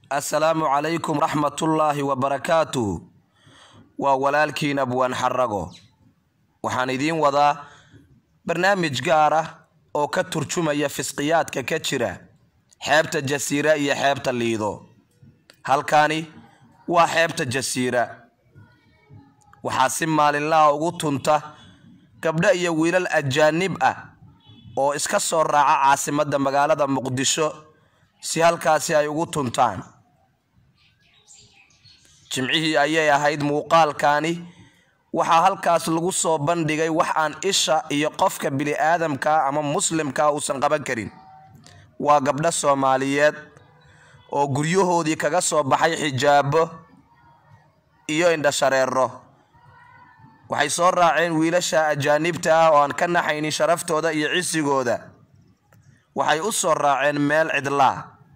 assalaamu calaykum raxmatullaahi wabarakaatuh waa walaalkiin abwaan xarago waxaan idiin wadaa barnaamij gaar ah oo ka turjumaya fisqiyaadka ka jira xeebta jasiira iyo xeebta liido halkani waa xeebta jasiira waxaa si maalinlaha ugu tunta gabdho iyo wiilal ajaanib ah oo iska soo raaca caasimadda magaalada muqdisho si halkaasi ay ugu tuntaan jimcihii ayay ahayd muuqaalkani waxaa halkaas lagu soo bandhigay wax aan isha iyo qofka bili-aadamka ama muslimka uusan qaban karin waa gabdho soomaaliyeed oo guryahoodii kaga soo baxay xijaabo iyo indhashareero waxay soo raaceen wiilasha ajaanibta ah oo aan ka naxaynin sharaftooda iyo cisigooda waxay u soo raaceen meel cidlaa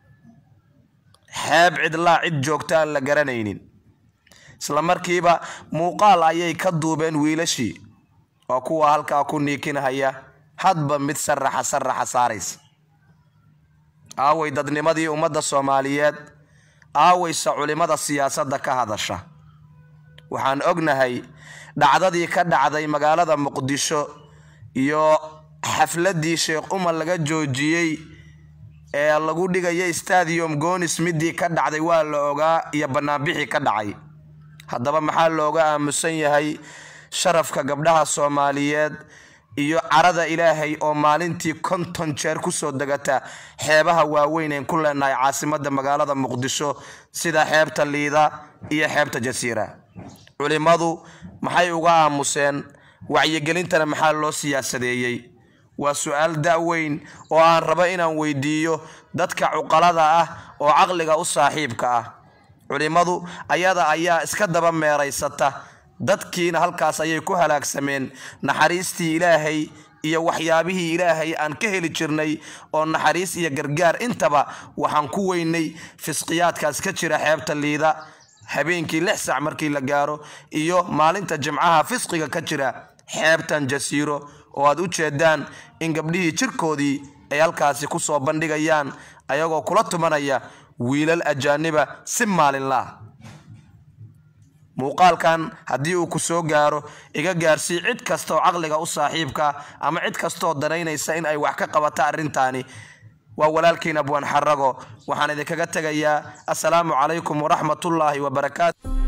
xeeb cidlaa cid joogta aan la garanaynin isla markiiba muuqaal ayay ka duubeen wiilashii oo kuwa halkaa ku niikinhaya hadba mid saraxa saraxa saaraysa aaway dadnimadii ummadda soomaaliyeed aawayse culimada siyaasadda ka hadasha waxaan ognahay dhacdadii ka dhacday magaalada muqdisho iyo xafladii sheekh umar laga joojiyey ee lagu dhigaya stadium gonis midii ka dhacday waa la ogaa iyo banaanbixii ka dhacay haddaba maxaa looga aamusan yahay sharafka gabdhaha soomaaliyeed iyo carada ilaahay oo maalintii konton jeer kusoo degata xeebaha waaweyn een ku leenahay caasimadda magaalada muqdisho sida xeebta liida iyo xeebta jasiira culimadu maxay uga aamuseen wacyigelintana maxaa loo siyaasadeeyey waa su-aal da-weyn oo aan rabo inaan weydiiyo dadka cuqalada ah oo caqliga u saaxiibka ah culimadu ayada ayaa iska daba meeraysata dadkiina halkaas ayay ku halaagsameen naxariistii ilaahay iyo waxyaabihii ilaahay aan ka heli jirnay oo naxariis iyo gargaar intaba waxaan ku weynay fisqiyaadkaas ka jira xeebta liida habeenkii lix sac markii la gaaro iyo maalinta jimcaha fisqiga ka jira xeebtan jasiiro oo aad u jeedaan in gabdhihii jirkoodii ay halkaasi kusoo bandhigayaan ayagoo kula tumanaya wiilal ajaaniba si maalinlaah muuqaalkan haddii uu ku soo gaaro iga gaarsii cid kastaoo caqliga u saaxiibka ama cid kastaoo danaynaysa in ay wax ka qabata arrintaani waa walaalkiin abwaan xarago waxaan idinkaga tegayaa assalaamu calaykum waraxmatullaahi wabarakaatu